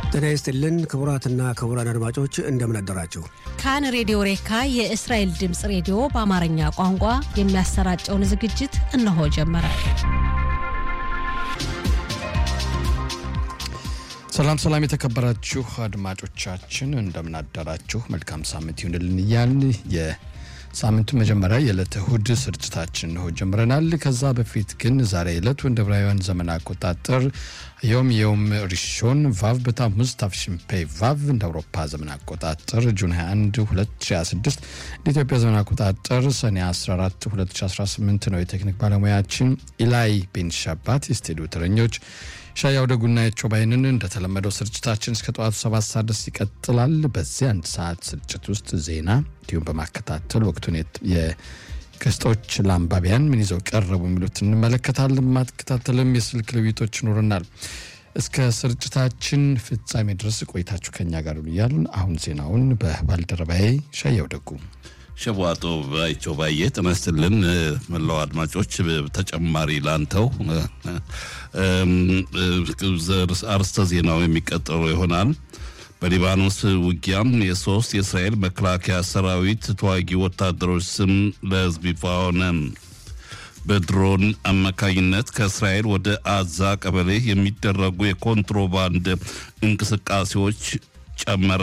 ጤና ይስጥልን ክቡራትና ክቡራን አድማጮች እንደምን አደራችሁ። ካን ሬዲዮ ሬካ የእስራኤል ድምፅ ሬዲዮ በአማርኛ ቋንቋ የሚያሰራጨውን ዝግጅት እነሆ ጀመረ። ሰላም ሰላም፣ የተከበራችሁ አድማጮቻችን እንደምን አደራችሁ። መልካም ሳምንት ይሁንልን እያልን የሳምንቱ መጀመሪያ የዕለተ እሁድ ስርጭታችን እንሆ ጀምረናል። ከዛ በፊት ግን ዛሬ ዕለቱ እንደ ዕብራውያን ዘመን አቆጣጠር ዮም የውም ሪሾን ቫቭ በታሙዝ ታፍሽንፔ ቫቭ እንደ አውሮፓ ዘመን አቆጣጠር ጁን 21 2026 እንደ ኢትዮጵያ ዘመን አቆጣጠር ሰኔ 14 2018 ነው። የቴክኒክ ባለሙያችን ኢላይ ቤን ሻባት፣ የስቱዲዮ ተረኞች ሻያው ደጉና የቸው ባይንን እንደተለመደው ስርጭታችን እስከ ጠዋቱ ሰባት ሰዓት ድረስ ይቀጥላል። በዚህ አንድ ሰዓት ስርጭት ውስጥ ዜና እንዲሁም በማከታተል ወቅቱን የገጾች ለአንባቢያን ምን ይዘው ቀረቡ የሚሉት እንመለከታለን። ማከታተልም የስልክ ልውይቶች ይኖረናል። እስከ ስርጭታችን ፍጻሜ ድረስ ቆይታችሁ ከኛ ጋር እያልን አሁን ዜናውን በባልደረባዬ ሻያው ደጉ ሸቧጦ ባይቸው ባየ ተመስልን መላው አድማጮች ተጨማሪ ላንተው አርስተ ዜናው የሚቀጠሉ ይሆናል። በሊባኖስ ውጊያም የሶስት የእስራኤል መከላከያ ሰራዊት ተዋጊ ወታደሮች ስም ለሕዝብ ይፋ ሆነ። በድሮን አማካኝነት ከእስራኤል ወደ አዛ ቀበሌ የሚደረጉ የኮንትሮባንድ እንቅስቃሴዎች ጨመረ።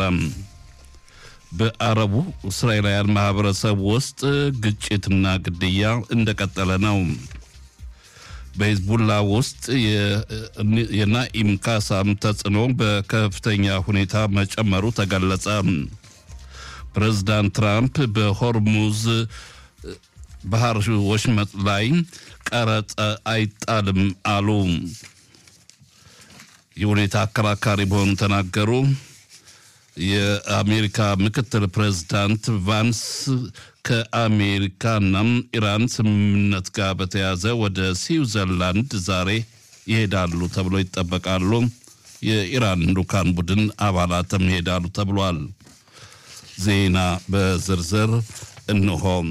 በአረቡ እስራኤላውያን ማህበረሰብ ውስጥ ግጭትና ግድያ እንደቀጠለ ነው። በሂዝቡላ ውስጥ የናኢም ካሳም ተጽዕኖ በከፍተኛ ሁኔታ መጨመሩ ተገለጸ። ፕሬዝዳንት ትራምፕ በሆርሙዝ ባህር ወሽመጥ ላይ ቀረጥ አይጣልም አሉ። ይህ ሁኔታ አከራካሪ መሆኑ ተናገሩ። የአሜሪካ ምክትል ፕሬዝዳንት ቫንስ ከአሜሪካና ኢራን ስምምነት ጋር በተያያዘ ወደ ስዊዘርላንድ ዛሬ ይሄዳሉ ተብሎ ይጠበቃሉ። የኢራን ልኡካን ቡድን አባላትም ይሄዳሉ ተብሏል። ዜና በዝርዝር እንሆም።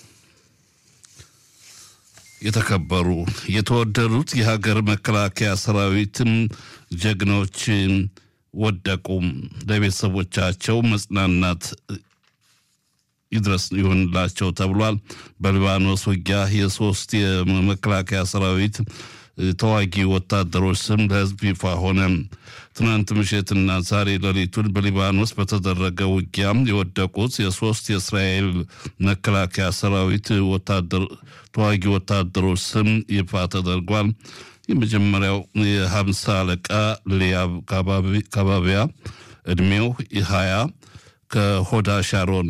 የተከበሩ የተወደዱት የሀገር መከላከያ ሰራዊትም ጀግኖች ወደቁ። ለቤተሰቦቻቸው መጽናናት ይድረስ ይሆንላቸው ተብሏል። በሊባኖስ ውጊያ የሶስት የመከላከያ ሰራዊት ተዋጊ ወታደሮች ስም ለሕዝብ ይፋ ሆነ። ትናንት ምሽትና ዛሬ ሌሊቱን በሊባኖስ በተደረገ ውጊያም የወደቁት የሶስት የእስራኤል መከላከያ ሰራዊት ተዋጊ ወታደሮች ስም ይፋ ተደርጓል። የመጀመሪያው የሀምሳ አለቃ ሊያብ ካባቢያ እድሜው ሀያ ከሆዳ ሻሮን፣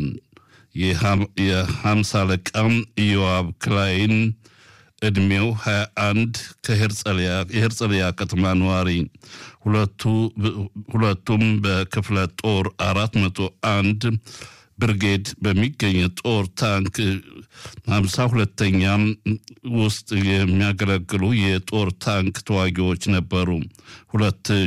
የሀምሳ አለቃ ኢዮአብ ክላይን እድሜው 21 ከሄርጸሊያ ከተማ ነዋሪ ሁለቱም በክፍለ ጦር 401 ብርጌድ በሚገኝ ጦር ታንክ 52ተኛ ውስጥ የሚያገለግሉ የጦር ታንክ ተዋጊዎች ነበሩ። ሁለት